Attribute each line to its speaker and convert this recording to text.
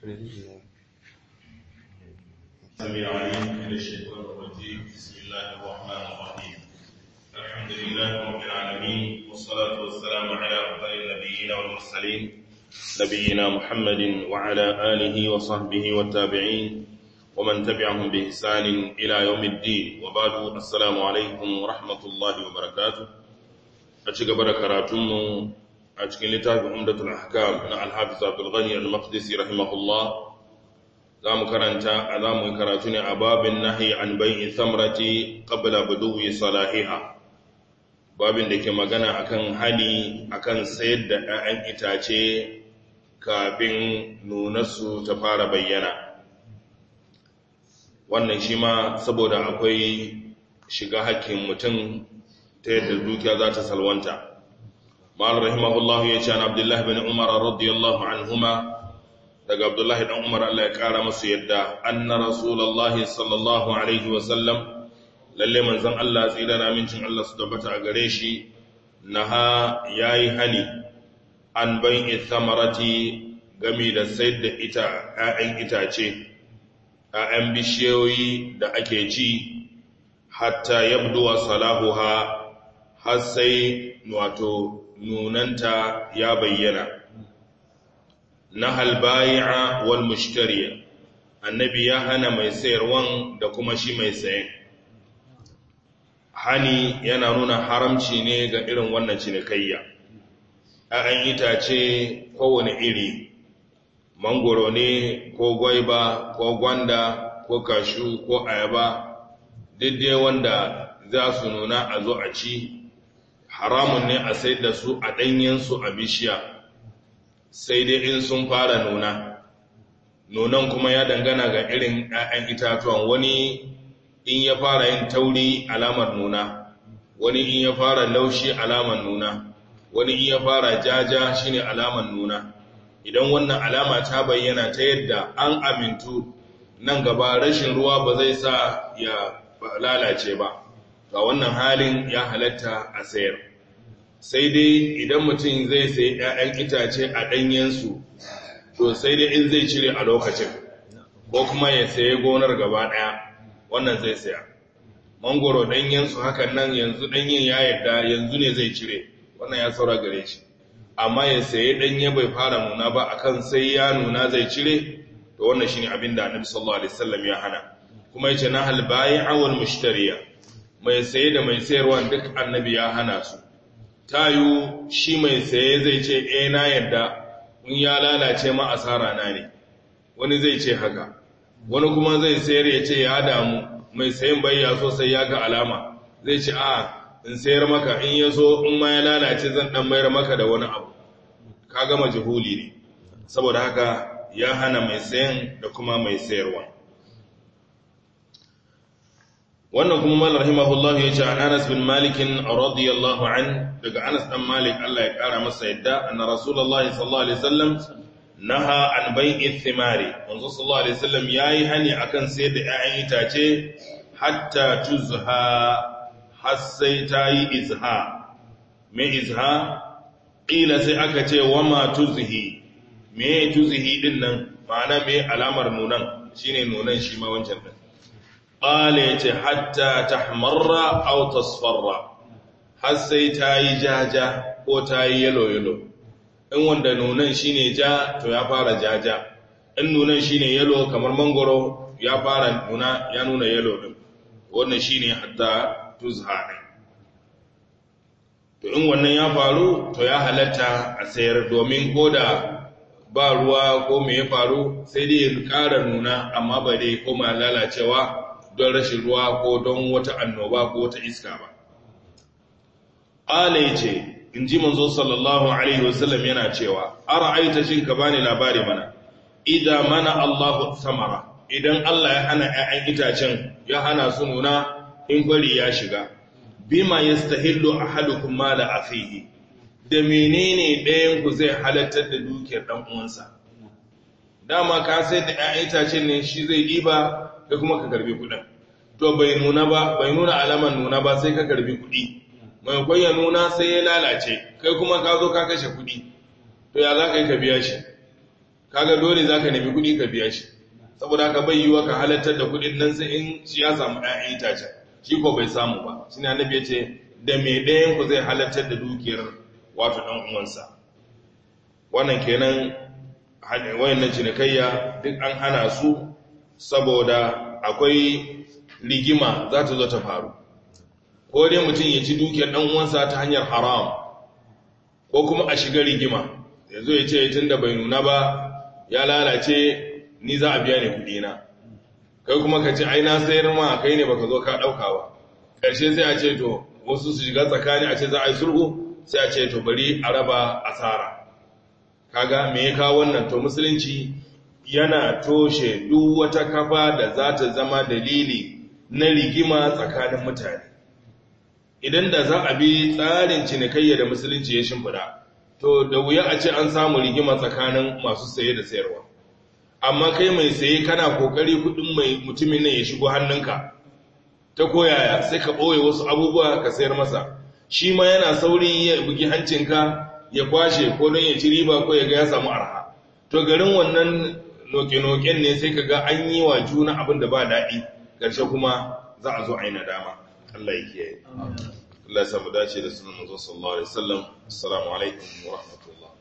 Speaker 1: سميع عليم من الشيطان الرجيم بسم الله الرحمن الرحيم الحمد لله رب العالمين والصلاة والسلام على أفضل النبيين والمرسلين نبينا محمد وعلى آله وصحبه والتابعين ومن تبعهم بإحسان إلى يوم الدين وبعد السلام عليكم ورحمة الله وبركاته أشكر بركاتكم أشكر لتاب عمدة الأحكام مع الحافظ عبد الغني المقدسي رحمه الله za mu karanta a za mu yi karatu ne a babin nahi an bai'i samrati qabla buduwi salahiha babin da ke magana akan hali akan sayar da 'ya'yan itace kafin nunarsu ta fara bayyana wannan shi ma saboda akwai shiga hakkin mutum ta yadda dukiya za ta salwanta ma'al rahimahullahu ya ce an abdullahi bin umar radiyallahu anhuma daga abdullahi dan umar Allah ya kara masu yadda anna rasulullahi sallallahu alaihi wasallam lalle manzon Allah tsira da mincin Allah su tabbata a gare shi naha yayi hani an bai'i thamarati gami da sayar da ita ƴaƴan itace ƴaƴan bishiyoyi da ake ci hatta yabduwa salahuha har sai wato nunanta ya bayyana na halbayi'a wal mushtariya annabi ya hana mai sayarwan da kuma shi mai sayen hani yana nuna haramci ne ga irin wannan cinikayya ‘ya'yan itace kowane iri mangoro ne ko gwaiba ko gwanda ko kashu ko ayaba daidai wanda za su nuna a zo a ci haramun ne a sai da su a ɗanyensu a bishiya sai dai in sun fara nuna nunan kuma ya dangana ga irin 'ya'yan itatuwan wani in ya fara yin tauri alamar nuna wani in ya fara laushi alamar nuna wani in ya fara jaja shine alamar nuna idan wannan alama ta bayyana ta yadda an amintu nan gaba rashin ruwa ba zai sa ya lalace ba ga wannan halin ya halatta a sayar sai dai idan mutum zai sai 'ya'yan itace a ɗanyensu to sai dai in zai cire a lokacin ko kuma ya saye gonar gaba ɗaya wannan zai saya mangoro ɗanyensu hakan nan yanzu ɗanyen ya yarda yanzu ne zai cire wannan ya saura gare shi amma ya saye ɗanye bai fara nuna ba akan sai ya nuna zai cire to wannan shine abin da annabi sallallahu alaihi wasallam ya hana kuma yace na hal bai'a wal mushtariya mai saye da mai sayarwa duk annabi ya hana su tayu shi mai saye zai ce e na yadda in ya lalace ma asara na ne wani zai ce haka wani kuma zai sayar ya ce ya damu mai sayin bayya so sai ya ga alama zai ce a in sayar maka in ya so in ma ya lalace zan dan mayar maka da wani abu ka gama jihuli ne saboda haka ya hana mai sayan da kuma mai sayarwa wannan kuma mal rahimahullahu yace an Anas bin Malik radiyallahu an daga Anas dan Malik Allah ya kara masa yadda anna Rasulullahi sallallahu alaihi wasallam naha an bai'i thimari manzo sallallahu alaihi wasallam yayi hani akan sayar da 'ya'yan itace hatta tuzha har sai tayi izha me izha qila sai aka ce wama tuzhi me tuzhi din nan ma'ana me alamar nunan shine nunan shi ma wancan din ƙala ya ce hatta ta hamarra au tasfarra har sai ta yi jaja ko ta yi yalo-yalo in wanda nunan shi ne ja to ya fara jaja in nunan shi ne yalo kamar mangoro ya fara nuna ya nuna yalo ɗin wannan shi ne hatta tuzha ne to in wannan ya faru to ya halatta a sayar domin ko da ba ruwa ko me ya faru sai dai ya ƙara nuna amma ba dai koma lalacewa don rashin ruwa ko don wata annoba ko wata iska ba. Ala ya ce, in ji manzo sallallahu Alaihi wasallam yana cewa, Ara aita shin ka bani labari mana, idan mana Allahu samara, idan Allah ya hana ‘ya'yan itacen ya hana su nuna in gwari ya shiga, bima ya stahillo a halukun ma da afihi, da menene ɗayanku zai halattar da dukiyar ɗan uwansa. Dama ka sai da ‘ya'yan itacen ne shi zai ɗiba kai kuma ka karbi kudin to bai nuna ba bai nuna alaman nuna ba sai ka karbi kudi mai ya nuna sai ya lalace kai kuma ka zo ka kashe kudi to ya za ka yi ka biya shi kaga dole zaka nemi kuɗi ka biya shi saboda haka bai yiwa ka halartar da kuɗin nan sai in shi ya samu ɗayan itacen shi ko bai samu ba shi ne annabi ya ce da me ɗayan ku zai halartar da dukiyar wato ɗan uwansa wannan kenan wayannan cinikayya duk an hana su saboda akwai rigima za ta zo ta faru ko dai mutum ya ci dukiyar ɗan uwansa ta hanyar haram ko kuma a shiga rigima ya zo ya ce tun da bai nuna ba ya lalace ni za a biya ne kuɗina kai kuma ka ce ai na sayar ma kai ne baka zo ka ɗauka ba ƙarshe sai a ce to wasu su shiga tsakani a ce za a yi sulhu sai a ce to bari a raba asara kaga me ya kawo wannan to musulunci yana toshe duk wata kafa da za ta zama dalili na rigima tsakanin mutane idan da za a bi tsarin cinikayya da musulunci ya shimfida to da wuya a ce an samu rigima tsakanin masu saye da sayarwa amma kai mai saye kana kokari kudin mai mutumin nan ya shigo hannunka ta koyaya sai ka ɓoye wasu abubuwa ka sayar masa shi ma yana sauri ya bugi hancinka ya kwashe ko don ya ci riba ko ya ga ya samu arha to garin wannan noke-noken ne sai ka ga an yi wa juna abin da ba daɗi ƙarshe kuma za a zo a yi nadama Allah ya kiyaye Allah ya samu dace da sunan manzo sallallahu alaihi wasallam assalamu alaikum wa rahmatullah